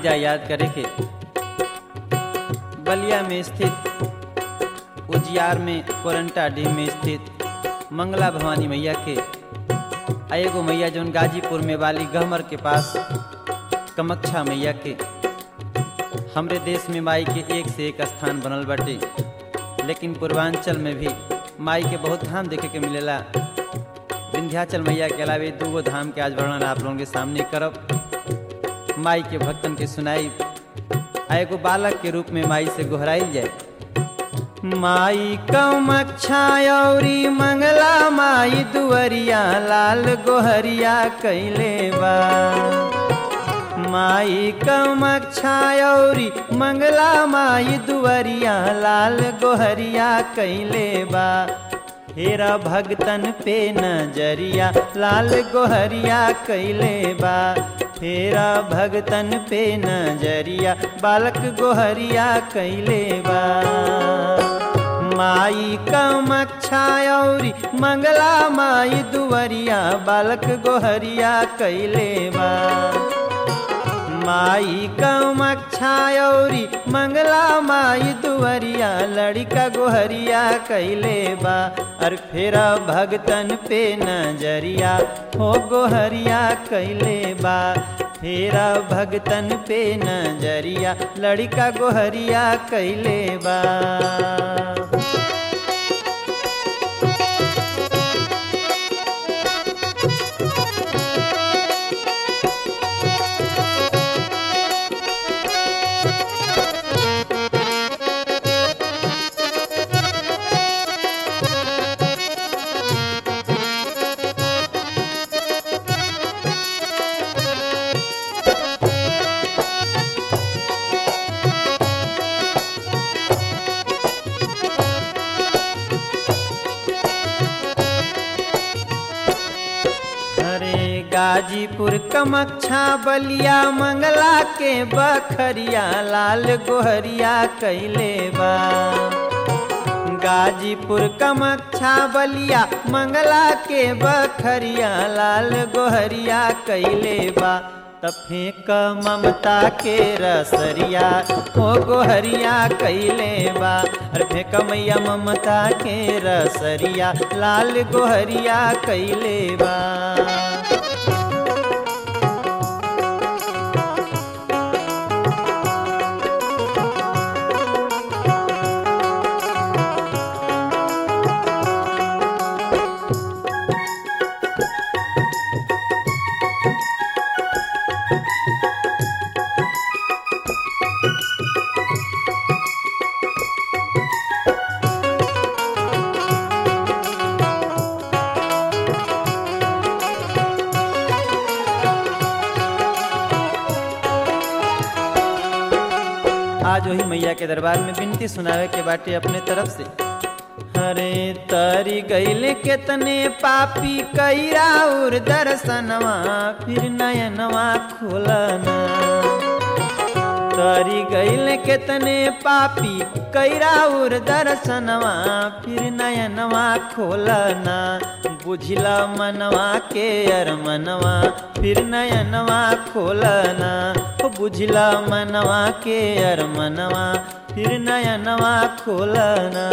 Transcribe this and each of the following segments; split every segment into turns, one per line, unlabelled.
जा याद करे के बलिया में स्थित उजियार में कोरंटा डीह में स्थित मंगला भवानी मैया के आ एगो मैया जौन गाजीपुर में वाली गहमर के पास कमक्षा मैया के हमरे देश में माई के एक से एक स्थान बनल बाटे लेकिन पूर्वांचल में भी माई के बहुत धाम देखे के मिलेला विंध्याचल मैया के अलावे दूगो धाम के आज वर्णन आप लोगों के सामने करब माई के भक्तन के सुनाई आ एगो बालक के रूप में माई से गोहराइल जाए माई कमक्षा औरी मंगला माई दुअरिया लाल गोहरिया कैले बा माई कमक्षा औरी मंगला माई दुअरिया लाल गोहरिया कैले बा हेरा भगतन पे नजरिया लाल गोहरिया कैले बा हेरा भगतन पे नजरिया बालक गोहरिया कैले बा माई कमक्षा औरी मंगला माई दुवरिया बालक गोहरिया कैले बा माई कमक्षा औरी मंगला माई दुवरिया लड़का गोहरिया कैले बा और फेरा भगतन पे नजरिया हो गोहरिया कैले बा फेरा भगतन पे नजरिया लड़का गोहरिया कैले बा अरे गाजीपुर कमक्षा बलिया मंगला के बखरिया लाल गोहरिया कैले बा गाजीपुर कमक्षा बलिया मंगला के बखरिया लाल गोहरिया कैले बा त फेंक ममता के रसरिया हो गोहरिया कैले बा अरे फेंक मैया ममता के रसरिया लाल गोहरिया कैले बा आज वही मैया के दरबार में विनती सुनावे के बाटे अपने तरफ से हरे तरी गैल केतने पापी कैरा उर दर्शनवा फिर नयनवा खोलना तरी गैल केतने पापी कैरा उर दर्शनवा फिर नयनवा खोलना बुझला मनवा के अरमनवा फिर नयनवा खोलना हो बुझला मनवा के अरमनवा फिर नयनवा खोलना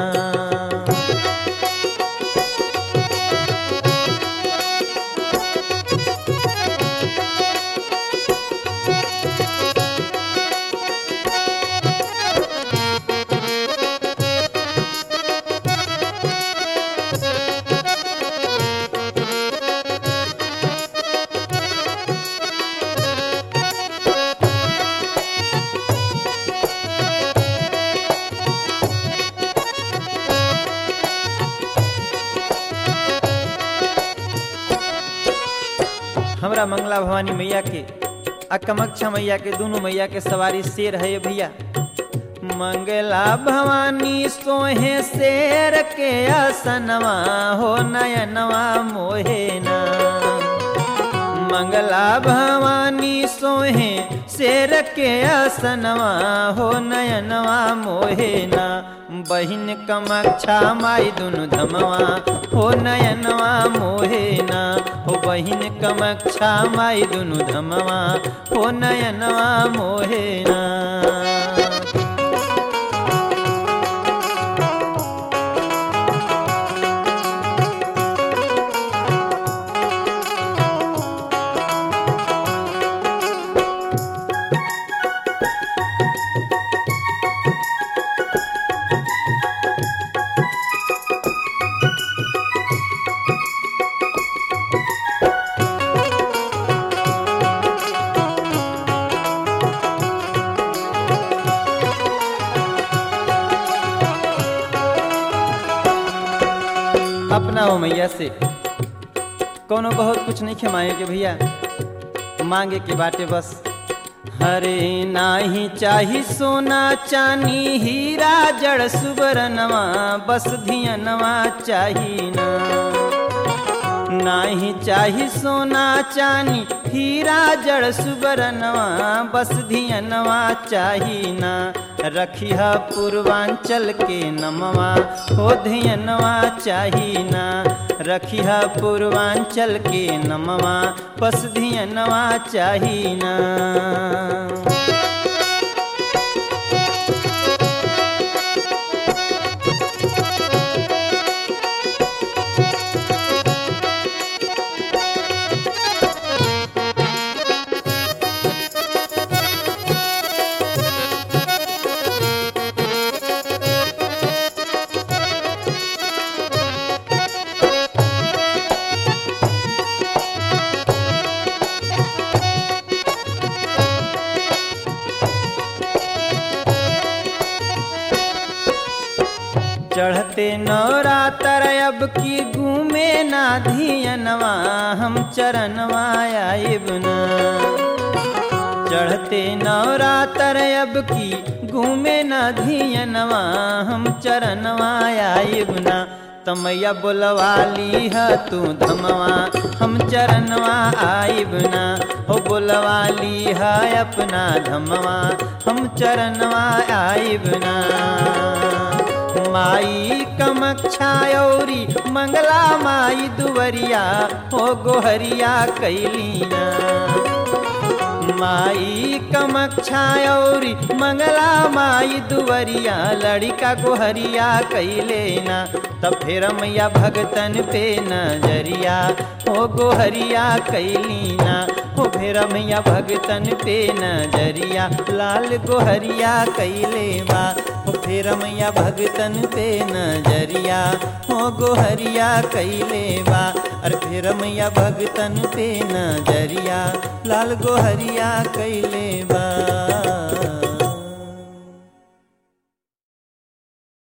हमरा मंगला भवानी मैया के आ कमक्षा मैया के दोनों मैया के सवारी शेर है भैया मंगला भवानी सोहे शेर के असनवा हो नयनवा मोहेना मंगला भवानी सोहे शेर के असनवा हो नयनवा मोहेना बहिन कमक्षा माई दुनु धमवा हो नयनवा मोहेना हो बहिन कमक्षा माई दुनु धमवा हो नयनवा मोहे ना अपना हो मैया से कोनो बहुत कुछ नहीं खेमाए के भैया मांगे के बाटे बस हरे नाही चाही सोना चानी हीरा जड़ सुबरनवा बस धियनवा चाही ना नाही चाही सोना चानी हीरा जड़ सुबरनवा बस धियनवा चाही ना रखिह पूर्वांचल के नमवा हो धियनवा चाही ना रखिह पूर्वांचल के नमवा बस धियनवा चाही ना चढ़ते नवरातर अब की घूमे ना धियनवा हम चरणवा आइब ना चढ़ते नवरातर अब की घूमे ना धियनवा हम चरणवा आइब ना तमैया बोलवाली ह तू धमवा हम चरणवा आइब ना हो बोलवाली है अपना धमवा हम चरणवा आइब ना माई कमक्षा औरी मंगला माई दुवरिया हो गोहरिया कैलिया माई कमक्षा औरी मंगला माई दुवरिया लड़िका गोहरिया कैले ना तब फिर मैया भगतन पे नजरिया हो गोहरिया कैलीना हो फिर मैया भगतन पे नजरिया लाल गोहरिया कैले बा हो फिर मैया भगतन पे नजरिया हो गोहरिया कैले बा अरे फिर मैया भगतन पे नजरिया लाल गोहरिया कैले बा